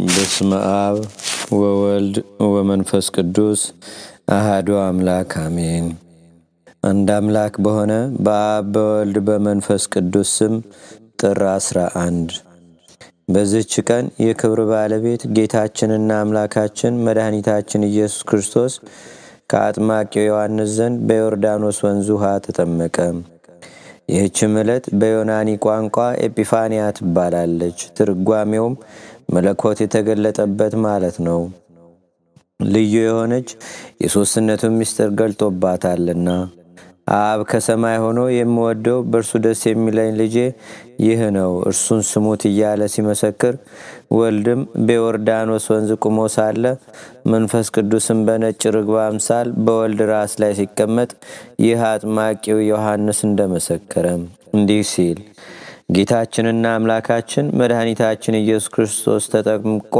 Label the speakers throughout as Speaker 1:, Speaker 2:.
Speaker 1: በስመ አብ ወወልድ ወመንፈስ ቅዱስ አሃዱ አምላክ አሜን። አንድ አምላክ በሆነ በአብ በወልድ በመንፈስ ቅዱስ ስም ጥር አስራ አንድ በዚህች ቀን የክብር ባለቤት ጌታችንና አምላካችን መድኃኒታችን ኢየሱስ ክርስቶስ ከአጥማቂው ዮሐንስ ዘንድ በዮርዳኖስ ወንዝ ውሃ ተጠመቀ። ይህችም ዕለት በዮናኒ ቋንቋ ኤጲፋንያ ትባላለች። ትርጓሜውም መለኮት የተገለጠበት ማለት ነው። ልዩ የሆነች የሦስትነቱን ምስጢር ገልጦባታልና አብ ከሰማይ ሆኖ የምወደው በእርሱ ደስ የሚለኝ ልጄ ይህ ነው፣ እርሱን ስሙት እያለ ሲመሰክር፣ ወልድም በዮርዳኖስ ወንዝ ቁሞ ሳለ መንፈስ ቅዱስም በነጭ ርግብ አምሳል በወልድ ራስ ላይ ሲቀመጥ ይህ አጥማቂው ዮሐንስ እንደመሰከረ እንዲህ ሲል ጌታችንና አምላካችን መድኃኒታችን ኢየሱስ ክርስቶስ ተጠምቆ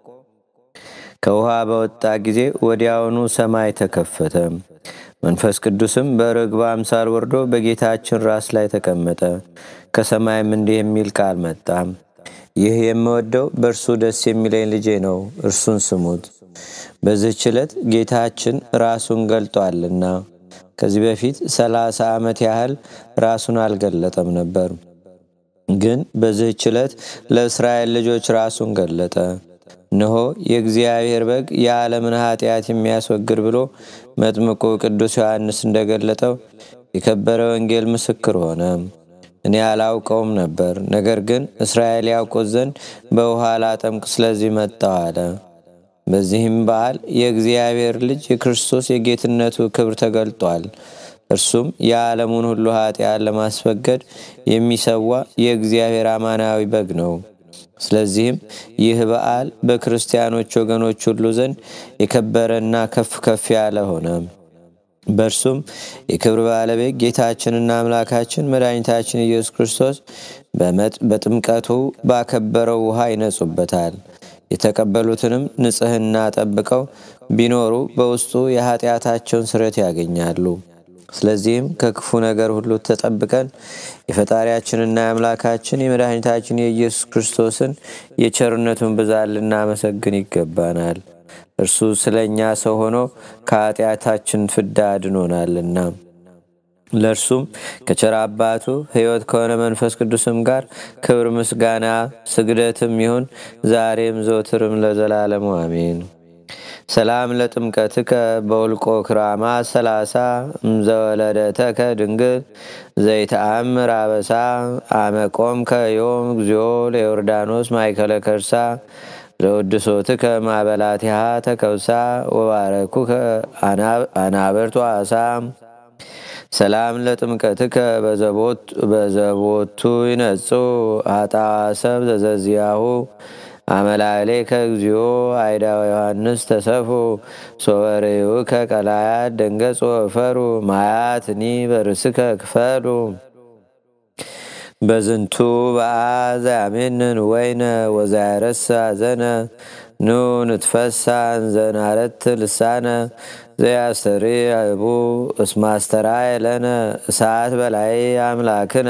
Speaker 1: ከውሃ በወጣ ጊዜ ወዲያውኑ ሰማይ ተከፈተ። መንፈስ ቅዱስም በርግብ አምሳል ወርዶ በጌታችን ራስ ላይ ተቀመጠ። ከሰማይም እንዲህ የሚል ቃል መጣ። ይህ የምወደው በእርሱ ደስ የሚለኝ ልጄ ነው፣ እርሱን ስሙት። በዚህች ዕለት ጌታችን ራሱን ገልጧልና ከዚህ በፊት ሰላሳ ዓመት ያህል ራሱን አልገለጠም ነበር። ግን በዚህች ዕለት ለእስራኤል ልጆች ራሱን ገለጠ። እነሆ የእግዚአብሔር በግ የዓለምን ኃጢአት የሚያስወግድ ብሎ መጥምቁ ቅዱስ ዮሐንስ እንደገለጠው የከበረ ወንጌል ምስክር ሆነ። እኔ አላውቀውም ነበር፣ ነገር ግን እስራኤል ያውቁት ዘንድ በውሃ ላጠምቅ ስለዚህ መጣሁ አለ። በዚህም በዓል የእግዚአብሔር ልጅ የክርስቶስ የጌትነቱ ክብር ተገልጧል። እርሱም የዓለሙን ሁሉ ኃጢአት ለማስወገድ የሚሰዋ የእግዚአብሔር አማናዊ በግ ነው። ስለዚህም ይህ በዓል በክርስቲያኖች ወገኖች ሁሉ ዘንድ የከበረና ከፍ ከፍ ያለ ሆነ። በእርሱም የክብር ባለቤት ጌታችንና አምላካችን መድኃኒታችን ኢየሱስ ክርስቶስ በጥምቀቱ ባከበረው ውሃ ይነጹበታል። የተቀበሉትንም ንጽሕና ጠብቀው ቢኖሩ በውስጡ የኃጢአታቸውን ስርየት ያገኛሉ። ስለዚህም ከክፉ ነገር ሁሉ ተጠብቀን የፈጣሪያችንና የአምላካችን የመድኃኒታችን የኢየሱስ ክርስቶስን የቸርነቱን ብዛት ልናመሰግን ይገባናል። እርሱ ስለ እኛ ሰው ሆኖ ከኃጢአታችን ፍዳ አድኖናልና። ለእርሱም ከቸር አባቱ ሕይወት ከሆነ መንፈስ ቅዱስም ጋር ክብር፣ ምስጋና፣ ስግደትም ይሁን ዛሬም ዘወትርም ለዘላለሙ አሜን። ሰላም ለጥምቀትከ በውልቆ ክራማ ሰላሳ እምዘወለደተከ ድንግል ዘይተአምር አበሳ አመቆም ከዮም እግዚኦ ለዮርዳኖስ ማይከለ ከርሳ ለውድሶትከ ማበላቲሃ ተከውሳ ወባረኩከ አናብርቱ አሳ ሰላም ለጥምቀትከ በዘቦቱ ይነጹ አጣዋሰብ ዘዘዚያሁ አመላሌ ከእግዚኦ አይዳው ዮሐንስ ተሰፉ ሶበሬው ከቀላያት ደንገጽ ወፈሩ ማያትኒ በርስከ ክፈሉ በዝንቱ በአዘ ያሜንን ወይነ ወዛያረሳ ዘነ ኑ ንትፈሳ እንዘናረት ልሳነ ዘያስተሪ አይቡ እስማስተራ የለነ እሳት በላይ አምላክነ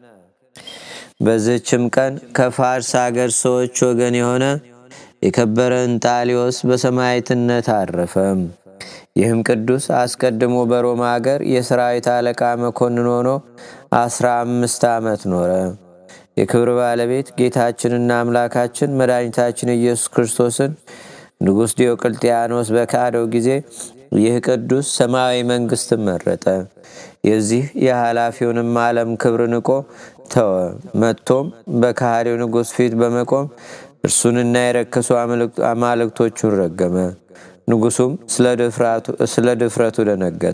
Speaker 1: በዝችም ቀን ከፋርስ አገር ሰዎች ወገን የሆነ የከበረ እንጣሊዮስ በሰማዕትነት አረፈ። ይህም ቅዱስ አስቀድሞ በሮማ አገር የሰራዊት አለቃ መኮንን ሆኖ አስራ አምስት ዓመት ኖረ። የክብር ባለቤት ጌታችንና አምላካችን መድኃኒታችን ኢየሱስ ክርስቶስን ንጉሥ ዲዮቅልጥያኖስ በካደው ጊዜ ይህ ቅዱስ ሰማያዊ መንግሥትን መረጠ። የዚህ የኃላፊውንም ዓለም ክብር ንቆ ተወ። መጥቶም በካህዲው ንጉሥ ፊት በመቆም እርሱንና የረከሱ አማልክቶቹን ረገመ። ንጉሡም ስለ ድፍረቱ ደነገጠ።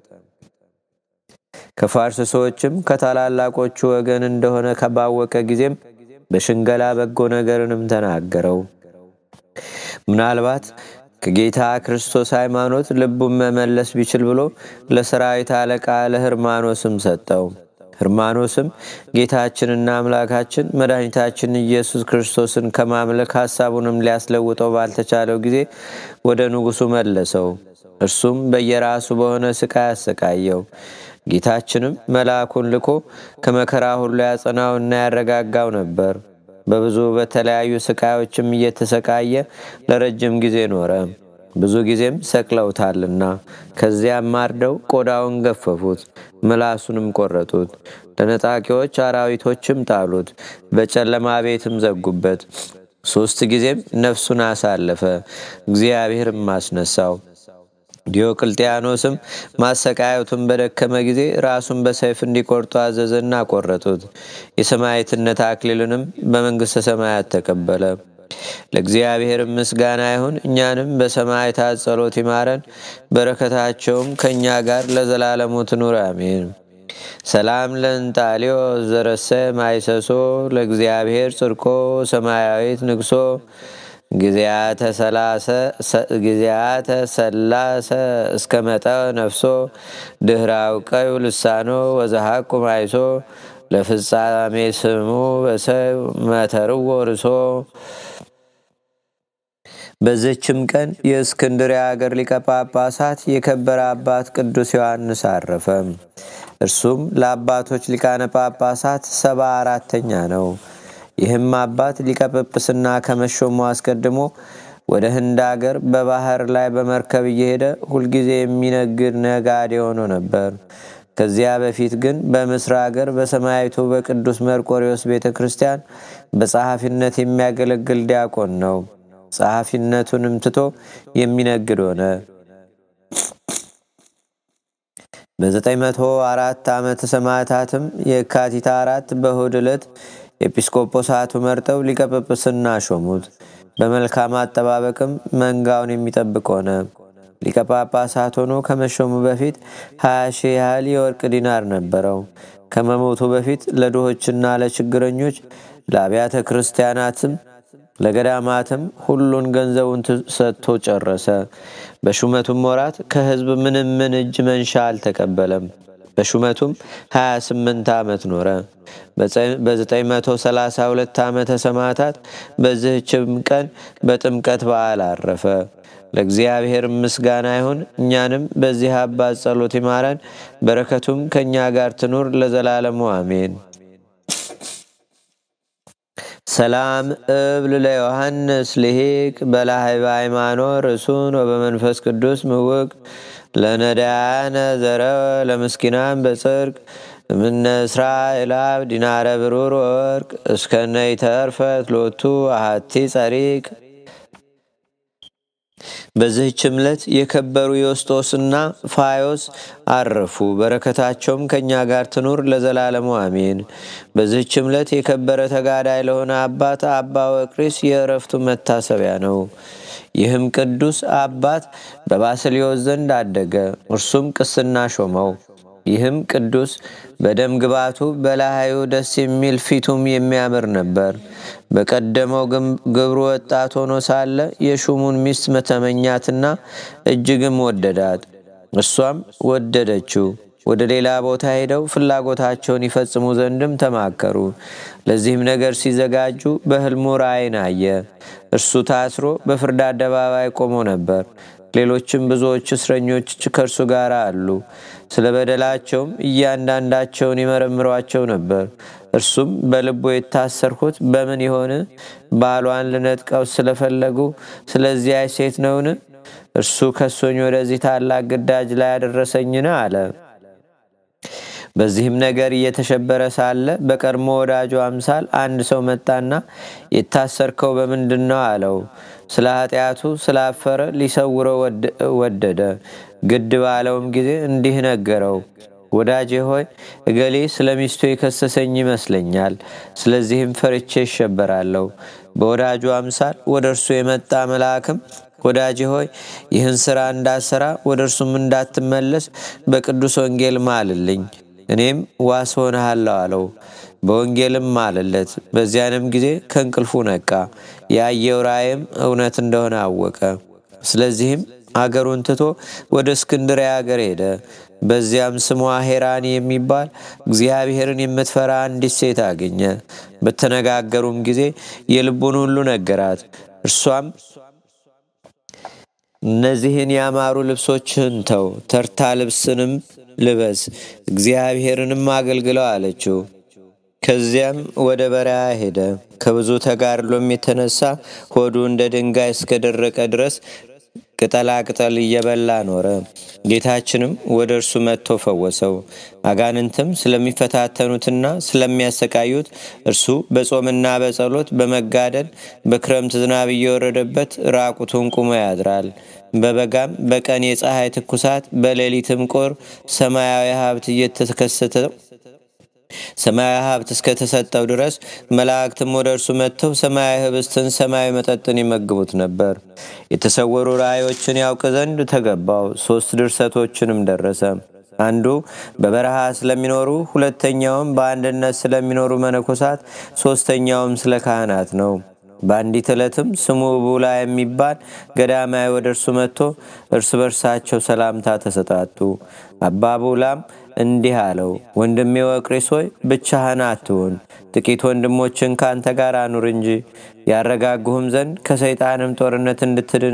Speaker 1: ከፋርስ ሰዎችም ከታላላቆቹ ወገን እንደሆነ ከባወቀ ጊዜም በሽንገላ በጎ ነገርንም ተናገረው። ምናልባት ከጌታ ክርስቶስ ሃይማኖት ልቡን መመለስ ቢችል ብሎ ለሰራዊት አለቃ ለህርማኖስም ሰጠው። ህርማኖስም ጌታችንና አምላካችን መድኃኒታችን ኢየሱስ ክርስቶስን ከማምለክ ሐሳቡንም ሊያስለውጠው ባልተቻለው ጊዜ ወደ ንጉሡ መለሰው። እርሱም በየራሱ በሆነ ስቃይ አሰቃየው። ጌታችንም መልአኩን ልኮ ከመከራ ሁሉ ያጸናውና ያረጋጋው ነበር። በብዙ በተለያዩ ስቃዮችም እየተሰቃየ ለረጅም ጊዜ ኖረ። ብዙ ጊዜም ሰቅለውታልና ከዚያም አርደው ቆዳውን ገፈፉት፣ ምላሱንም ቆረጡት። ለነጣቂዎች አራዊቶችም ጣሉት፣ በጨለማ ቤትም ዘጉበት። ሦስት ጊዜም ነፍሱን አሳለፈ፣ እግዚአብሔርም አስነሳው። ዲዮቅልጥያኖስም ማሰቃየቱን በደከመ ጊዜ ራሱን በሰይፍ እንዲቆርጡ አዘዘና ቆረጡት። የሰማዕትነት አክሊልንም በመንግሥተ ሰማያት ተቀበለ። ለእግዚአብሔር ምስጋና ይሁን። እኛንም በሰማዕታት ጸሎት ይማረን፣ በረከታቸውም ከእኛ ጋር ለዘላለሙ ትኑር አሜን። ሰላም ለእንጣሊዮ ዘረሰ ማይሰሶ ለእግዚአብሔር ጽድቆ ሰማያዊት ንግሶ ጊዜያተ ሰላሰ እስከ መጠ ነፍሶ ድህራው ቀዩ ልሳኖ ወዘሐቁ ማይሶ ለፍጻሜ ስሙ በሰብ መተርዎ ርሶ። በዚችም ቀን የእስክንድርያ አገር ሊቀ ጳጳሳት የከበረ አባት ቅዱስ ዮሐንስ አረፈ። እርሱም ለአባቶች ሊቃነ ጳጳሳት ሰባ አራተኛ ነው። ይህም አባት ሊቀ ጵጵስና ከመሾሙ አስቀድሞ ወደ ህንድ አገር በባህር ላይ በመርከብ እየሄደ ሁልጊዜ የሚነግድ ነጋዴ ሆኖ ነበር። ከዚያ በፊት ግን በምስር አገር በሰማያዊቱ በቅዱስ መርቆሪዎስ ቤተ ክርስቲያን በጸሐፊነት የሚያገለግል ዲያቆን ነው። ጸሐፊነቱንም ትቶ የሚነግድ ሆነ። በ904 ዓመተ ሰማዕታትም የካቲት አራት በእሁድ ዕለት ኤጲስቆጶሳቱ መርጠው ሊቀ ጵጵስና ሾሙት። በመልካም አጠባበቅም መንጋውን የሚጠብቅ ሆነ። ሊቀ ጳጳሳት ሆኖ ከመሾሙ በፊት ሀያ ሺህ ያህል የወርቅ ዲናር ነበረው። ከመሞቱ በፊት ለድሆችና ለችግረኞች ለአብያተ ክርስቲያናትም ለገዳማትም ሁሉን ገንዘቡን ሰጥቶ ጨረሰ። በሹመቱም ወራት ከሕዝብ ምንም ምን እጅ መንሻ አልተቀበለም። በሹመቱም 28 ዓመት ኖረ። በ932 ዓመተ ሰማዕታት በዚህችም ቀን በጥምቀት በዓል አረፈ። ለእግዚአብሔር ምስጋና ይሁን። እኛንም በዚህ አባት ጸሎት ይማረን፣ በረከቱም ከእኛ ጋር ትኑር ለዘላለሙ አሜን። ሰላም እብል ለዮሐንስ ልሂቅ በላህብ ሃይማኖት ርእሱን ወበመንፈስ ቅዱስ ምውቅ ለነዳያነ ዘረወ ለምስኪናን በጽርቅ እምነ እስራኤል አብ ዲናረ ብሩር ወርቅ እስከነይ ተርፈት ሎቱ አሃቲ ጸሪቅ። በዚህች ዕለት የከበሩ ዮስጦስና ፋዮስ አረፉ። በረከታቸውም ከእኛ ጋር ትኑር ለዘላለሙ አሜን። በዚህች ዕለት የከበረ ተጋዳይ ለሆነ አባት አባ ወቅሪስ የእረፍቱ መታሰቢያ ነው። ይህም ቅዱስ አባት በባስልዮስ ዘንድ አደገ። እርሱም ቅስና ሾመው። ይህም ቅዱስ በደም ግባቱ በላዩ ደስ የሚል ፊቱም የሚያምር ነበር። በቀደመው ግብሩ ወጣት ሆኖ ሳለ የሹሙን ሚስት መተመኛትና እጅግም ወደዳት። እሷም ወደደችው። ወደ ሌላ ቦታ ሄደው ፍላጎታቸውን ይፈጽሙ ዘንድም ተማከሩ። ለዚህም ነገር ሲዘጋጁ በሕልሙ ራእይን አየ። እርሱ ታስሮ በፍርድ አደባባይ ቆሞ ነበር። ሌሎችም ብዙዎች እስረኞች ከእርሱ ጋር አሉ። ስለ በደላቸውም እያንዳንዳቸውን ይመረምሯቸው ነበር። እርሱም በልቡ የታሰርሁት በምን ይሆን? ባሏን ልነጥቀው ስለፈለጉ ስለዚያ ሴት ነውን? እርሱ ከሶኝ ወደዚህ ታላቅ ግዳጅ ላይ ያደረሰኝን አለ። በዚህም ነገር እየተሸበረ ሳለ በቀድሞ ወዳጁ አምሳል አንድ ሰው መጣና የታሰርከው በምንድን ነው አለው። ስለ ኃጢአቱ ስላፈረ ሊሰውረው ወደደ። ግድ ባለውም ጊዜ እንዲህ ነገረው። ወዳጄ ሆይ እገሌ ስለ ሚስቱ የከሰሰኝ ይመስለኛል። ስለዚህም ፈርቼ ይሸበራለሁ። በወዳጁ አምሳል ወደ እርሱ የመጣ መልአክም ወዳጄ ሆይ ይህን ሥራ እንዳሰራ ወደ እርሱም እንዳትመለስ በቅዱስ ወንጌል ማልልኝ፣ እኔም ዋስ ሆነሃለሁ አለው። በወንጌልም ማልለት። በዚያንም ጊዜ ከእንቅልፉ ነቃ። ያየው ራእይም እውነት እንደሆነ አወቀ። ስለዚህም አገሩን ትቶ ወደ እስክንድርያ አገር ሄደ። በዚያም ስሟ ሄራን የሚባል እግዚአብሔርን የምትፈራ አንዲት ሴት አገኘ። በተነጋገሩም ጊዜ የልቡን ሁሉ ነገራት። እርሷም እነዚህን ያማሩ ልብሶችህን ተው፣ ተርታ ልብስንም ልበስ፣ እግዚአብሔርንም አገልግለው አለችው። ከዚያም ወደ በረሃ ሄደ። ከብዙ ተጋድሎም የተነሳ ሆዱ እንደ ድንጋይ እስከደረቀ ድረስ ቅጠላ ቅጠል እየበላ ኖረ። ጌታችንም ወደ እርሱ መጥቶ ፈወሰው። አጋንንትም ስለሚፈታተኑትና ስለሚያሰቃዩት እርሱ በጾምና በጸሎት በመጋደል በክረምት ዝናብ እየወረደበት ራቁቱን ቁሞ ያድራል። በበጋም በቀን የፀሐይ ትኩሳት በሌሊትም ቁር ሰማያዊ ሀብት እየተከሰተ ሰማያዊ ሀብት እስከተሰጠው ድረስ መላእክትም ወደ እርሱ መጥተው ሰማያዊ ህብስትን፣ ሰማያዊ መጠጥን ይመግቡት ነበር። የተሰወሩ ራእዮችን ያውቅ ዘንድ ተገባው። ሶስት ድርሰቶችንም ደረሰ። አንዱ በበረሃ ስለሚኖሩ፣ ሁለተኛውም በአንድነት ስለሚኖሩ መነኮሳት፣ ሶስተኛውም ስለ ካህናት ነው። በአንዲት ዕለትም ስሙ ቡላ የሚባል ገዳማዊ ወደ እርሱ መጥቶ እርስ በርሳቸው ሰላምታ ተሰጣጡ። አባ ቡላም እንዲህ አለው፣ ወንድሜ ወቅሪስ ሆይ ብቻህን አትሁን፣ ጥቂት ወንድሞችን ከአንተ ጋር አኑር እንጂ ያረጋጉህም ዘንድ ከሰይጣንም ጦርነት እንድትድን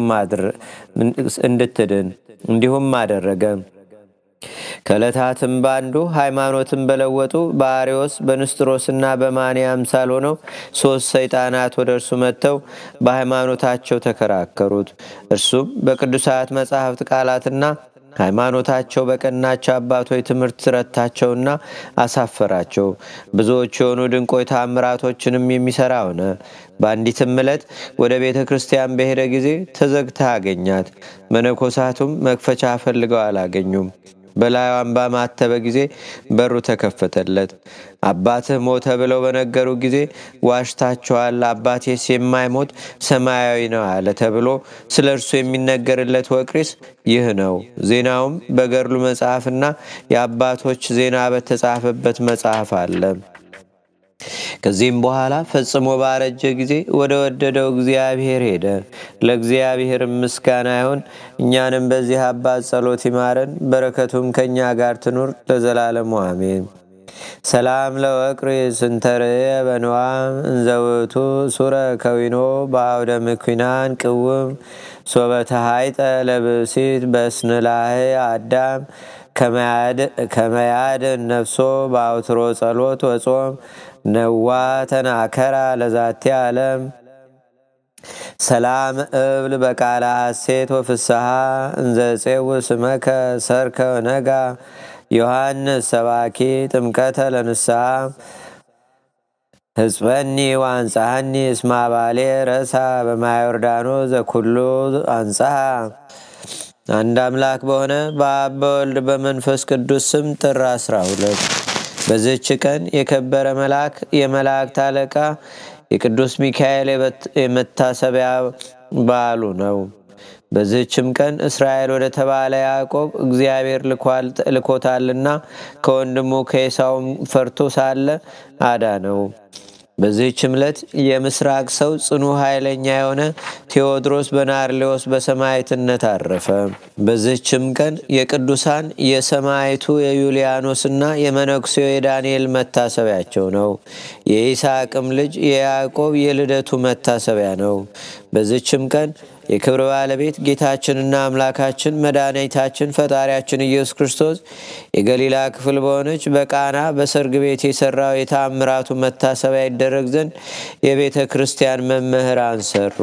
Speaker 1: እንድትድን እንዲሁም አደረገ። ከዕለታትም በአንዱ ሃይማኖትን በለወጡ በአሪዎስ በንስጥሮስና በማንያ አምሳል ሆነው ሦስት ሰይጣናት ወደ እርሱ መጥተው በሃይማኖታቸው ተከራከሩት። እርሱም በቅዱሳት መጻሕፍት ቃላትና ሃይማኖታቸው በቀናቸው አባቶች ትምህርት ረታቸውና አሳፈራቸው። ብዙዎች የሆኑ ድንቆይ ታምራቶችንም የሚሰራ ሆነ። በአንዲትም ዕለት ወደ ቤተ ክርስቲያን በሄደ ጊዜ ተዘግታ አገኛት። መነኮሳቱም መክፈቻ ፈልገው አላገኙም። በላዩም ባማተበ ጊዜ በሩ ተከፈተለት። አባትህ ሞተ ብለው በነገሩ ጊዜ ዋሽታችኋል፣ አባቴስ የማይሞት ሰማያዊ ነው አለ ተብሎ ስለ እርሱ የሚነገርለት ወቅሪስ ይህ ነው። ዜናውም በገድሉ መጽሐፍና የአባቶች ዜና በተጻፈበት መጽሐፍ አለ። ከዚህም በኋላ ፈጽሞ ባረጀ ጊዜ ወደ ወደደው እግዚአብሔር ሄደ። ለእግዚአብሔር ምስጋና ይሁን። እኛንም በዚህ አባት ጸሎት ይማረን፣ በረከቱም ከእኛ ጋር ትኑር ለዘላለሙ አሜን። ሰላም ለወቅሪ ስንተርየ በንዋም እንዘውቱ ሱረ ከዊኖ በአውደ ምኩናን ቅውም ሶበተሃይጠ ለብሲት በስንላህ አዳም ከመያድን ነፍሶ በአውትሮ ጸሎት ወጾም ነዋ ተናከራ ለዛቲ ዓለም ሰላም እብል በቃለ ሐሴት ወፍስሐ እንዘፄው ስመከ ሰርከ ነጋ ዮሐንስ ሰባኪ ጥምቀተ ለንስሐ ህጽበኒ ዋንጻሃኒ እስማ ባሌ ረሳ በማዮርዳኖ ዘኩሉ አንጻሃ አንድ አምላክ በሆነ በአብ በወልድ በመንፈስ ቅዱስ ስም ጥር 12 በዚህች ቀን የከበረ መልአክ የመላእክት አለቃ የቅዱስ ሚካኤል የመታሰቢያ በዓሉ ነው። በዚህችም ቀን እስራኤል ወደ ተባለ ያዕቆብ እግዚአብሔር ልኮታልና ከወንድሙ ከኤሳውም ፈርቶ ሳለ አዳነው። በዚህችም ዕለት የምስራቅ ሰው ጽኑ ኃይለኛ የሆነ ቴዎድሮስ በናርሌዎስ በሰማዕትነት አረፈ። በዚህችም ቀን የቅዱሳን የሰማዕቱ የዩልያኖስና የመነኩሴው የዳንኤል መታሰቢያቸው ነው። የይስሐቅም ልጅ የያዕቆብ የልደቱ መታሰቢያ ነው። በዚህችም ቀን የክብር ባለቤት ጌታችንና አምላካችን መድኃኒታችን ፈጣሪያችን ኢየሱስ ክርስቶስ የገሊላ ክፍል በሆነች በቃና በሰርግ ቤት የሰራው የታምራቱ መታሰቢያ ይደረግ ዘንድ የቤተ ክርስቲያን መምህራን ሰሩ።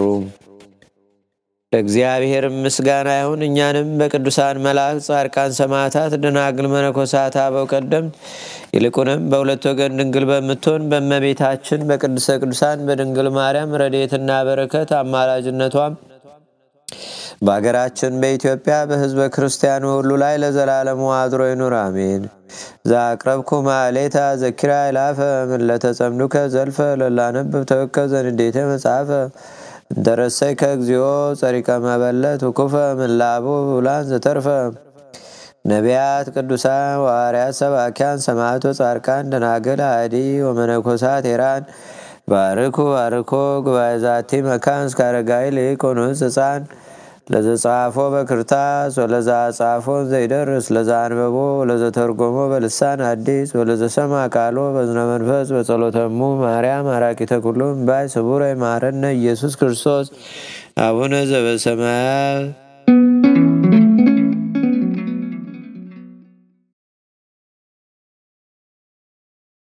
Speaker 1: ለእግዚአብሔር ምስጋና ይሁን። እኛንም በቅዱሳን መላእክት፣ ጻድቃን፣ ሰማዕታት፣ ደናግል፣ መነኮሳት፣ አበው ቀደምት ይልቁንም በሁለት ወገን ድንግል በምትሆን በእመቤታችን በቅድስተ ቅዱሳን በድንግል ማርያም ረድኤትና በረከት አማላጅነቷም በአገራችን በኢትዮጵያ በሕዝበ ክርስቲያኑ ሁሉ ላይ ለዘላለሙ አድሮ ይኑር፣ አሜን። ዛቅረብኩ ማሌታ ዘኪራ ይላፈ ምለተጸምዱከ ዘልፈ ለላነብብ ተወከብ ዘንዴተ መጽሐፈ እንተረሰይ ከእግዚኦ ጸሪቀ መበለት ውኩፈ ምላቡ ብላን ዘተርፈ ነቢያት፣ ቅዱሳን፣ ዋርያት፣ ሰባኪያን፣ ሰማዕቶ፣ ጻድቃን፣ ደናግል፣ አዲ ወመነኮሳት ሄራን ባርኩ ባርኮ ጉባኤ ዛቲ መካን እስከ አረጋዊ ሊቆኑስ ህፃን ለዘጻፎ በክርታስ ወለዛ ጻፎ ዘይደርስ ለዛ አንበቦ ወለዘተርጎሞ በልሳን አዲስ ወለዘሰማ ቃሎ በዝነ መንፈስ በጸሎተሙ ማርያም አራቂተ ኩሉም ባይ ስቡረ ማረነ ኢየሱስ ክርስቶስ አቡነ ዘበሰማያት